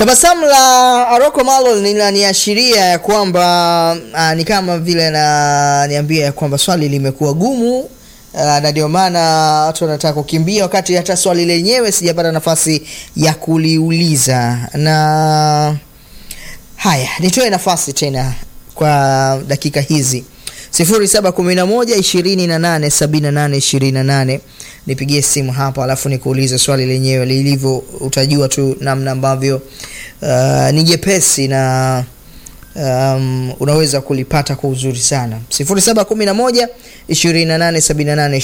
Tabasamu la Aroko Malo linaniashiria ya kwamba ah, ni kama vile ananiambia ya kwamba swali limekuwa gumu ah, na ndio maana watu wanataka kukimbia, wakati hata swali lenyewe sijapata nafasi ya kuliuliza. Na haya, nitoe nafasi tena kwa dakika hizi 0711 28 78 28 nipigie simu hapa, alafu nikuulize swali lenyewe lilivyo. Utajua tu namna ambavyo uh, ni jepesi na um, unaweza kulipata kwa uzuri sana. 0711 28 78